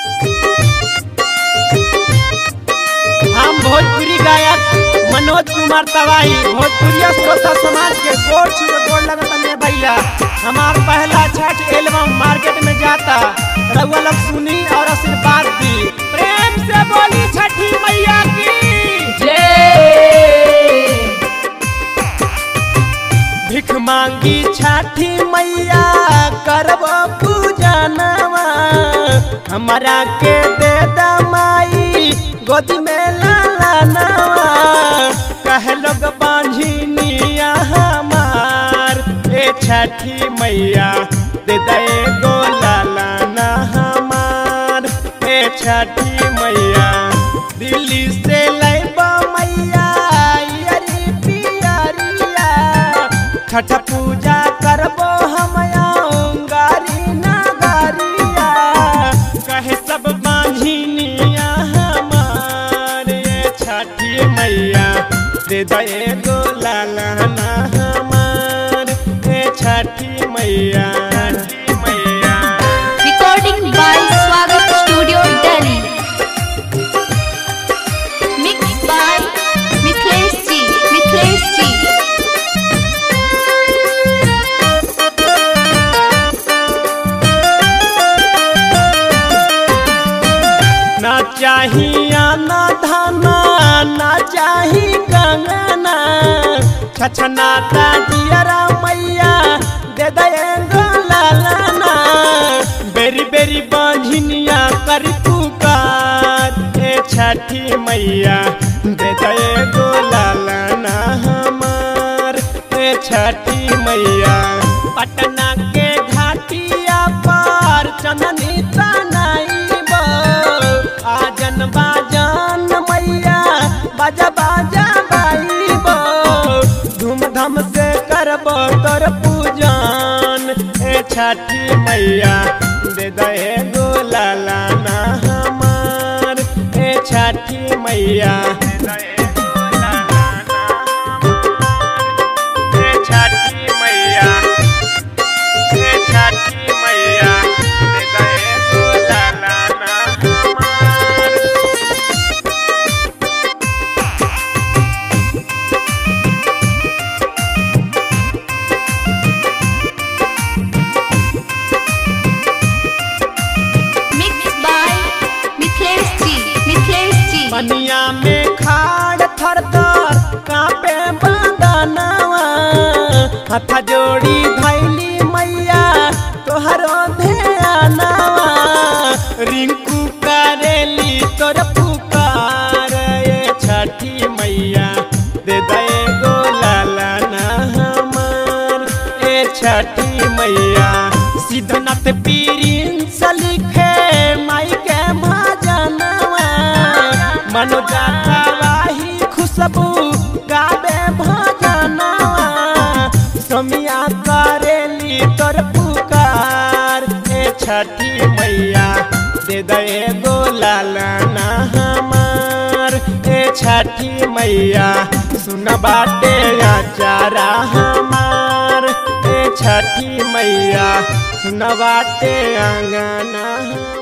हम भोजपुरी गायक मनोज कुमार तवाही भोजपुरिया श्रोता समाज के गोड़ छुए गोड़ लगता में भैया हमार पहला छठ एल्बम मार्केट में जाता रउआ लोग सुनी और आशीर्वाद दी प्रेम से बोली छठी मैया की भिख मांगी छठी मैया करब पूजनवा हमारा के दे दमाई गोदी में लाला नवा कह लोग बांझिनिया हमार ए छठी मैया दे दे गो लाला ना हमार ए छठी मैया दिल्ली से लैबा मैया अरी पियरिया छठ पूजा करबो हम गारी नगरिया कहे सब बांझिनिया हमारे छठी मैया दे दे गो लाला ना हमार ए छठी मैया छठी मैया Recording by Swagat Studio Delhi. Mixed by Mithlesh Ji. Mithlesh Ji. ना चाहिया ना धाना ना चाही कंगना छछना दियरा मैया दे दे लालाना बेरी बेरी बांझिनिया कर पुकार ए छठी मैया दे दे गो लालाना हमार ए छठी मैया पटना के घाटिया पर चंदनी तनाइबो आजन बाजन मैया बाजा बाजा बाइबो धूमधाम से करबो तोर पूजन ए छठी मैया दे दे गो लाला ना हमार ए छठी मैया दे दे गो लाला ना हमार। ए छठी मैया ए छठी मैया दे दे गो लाला ना हमार। Mixed by Mithlesh Ji. Mithlesh Ji. पनिया में खाड़ थर थर कापे बदनवा हथ जोड़ी धैली मैया तोहरो ध्यानवा रिंकू करेली तोर पुकार ये छठी मैया दे दे गो लाला ना हमार ए छठी मैया सिद्धनाथ पीरिन से लिखे माई के भजनवा मनोजा वाही खुशबू गावे भजनवा समिया करेली तोर पुकार ए छठी मैया दे दे गो लाला ना हमार ए छठी मैया सुन बाटे आचारा हमार ए छठी मैया सुन बाटे आंगना हमार